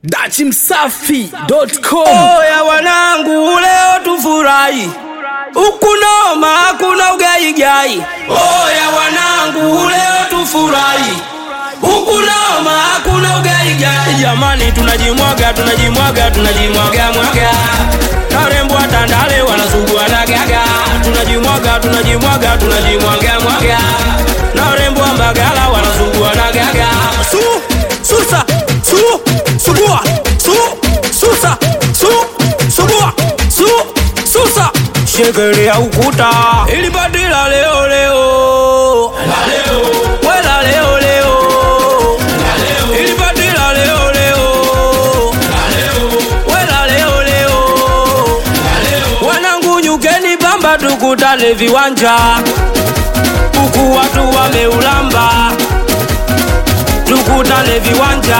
dachimsafi.com Oya wanangu, leo tufurahi, ukunoma hakuna ugaigai. Oya wanangu, leo tufurahi, ukunoma hakuna ugaigai. Jamani, tunajimwaga tunajimwaga tunajimwaga mwaga, karembwa tandale wanasugua na gaga. Tunajimwaga tunajimwaga tunajimwaga mwaga, na rembo mbagala wanasugua na gaga. Su susa su sugua su susa su sugua su susa shekelea ukuta ili badila leo leo wela leo leo ili badila leo leo wela leo leo wanangu nyukeni bamba tukutane viwanja huku watu wameulamba tukutane viwanja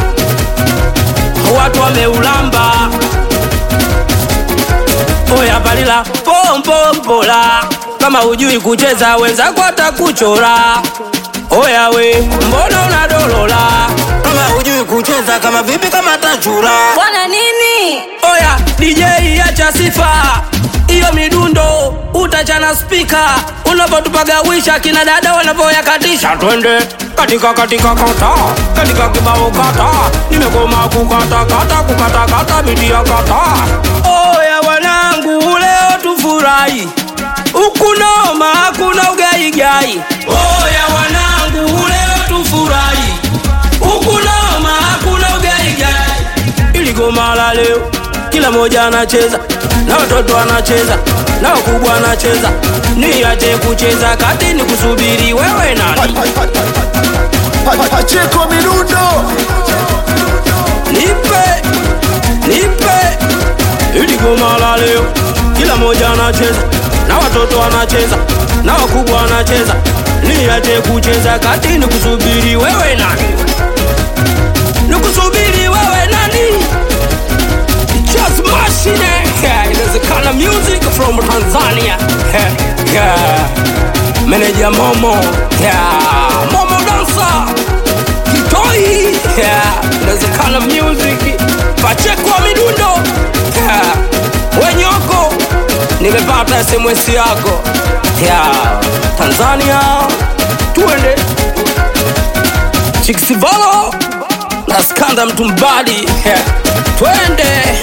watu wameulamba oya balila pompompola kama hujui kucheza wenzako atakuchora oya we mbona unadolola kama hujui kucheza kama vipi kama tachura Bwana nini? oya dj acha sifa hiyo midundo utachana spika unapotupagawisha kina dada wanavyoyakatisha twende katika katika kata katika kibao kata nimekoma kukata kata kukata kata bidia kata oya wanangu leo tufurahi ukunoma hakuna ugaigai oya wanangu leo tufurahi ukunoma hakuna ugaigai ili goma la leo kila moja anacheza na watoto anacheza na wakubwa anacheza niache kucheza kati ni kusubiri wewe nani Pacheko Mirundo nipe nipe ili goma la leo kila moja anacheza na watoto anacheza na wakubwa anacheza niache kucheza kati ni kusubiri wewe nani ni kusubiri wewe nani just machine yeah, inawezekana music from tanzania yeah, yeah. meneja momo yeah. momo dansa kitoi yeah. inawezekana music pachekwa midundo yeah. wenyoko nimepata sms yako yeah. tanzania tuende chiksivalo na skanda mtumbadi yeah. twende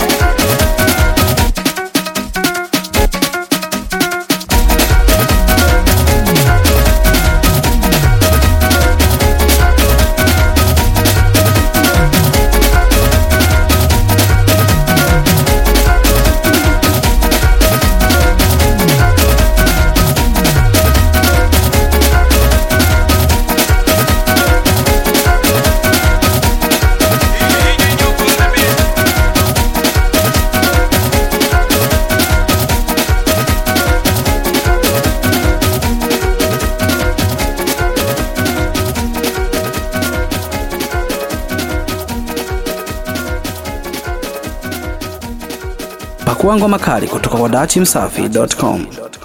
pakua ngoma kali kutoka kwa dachimsafi.com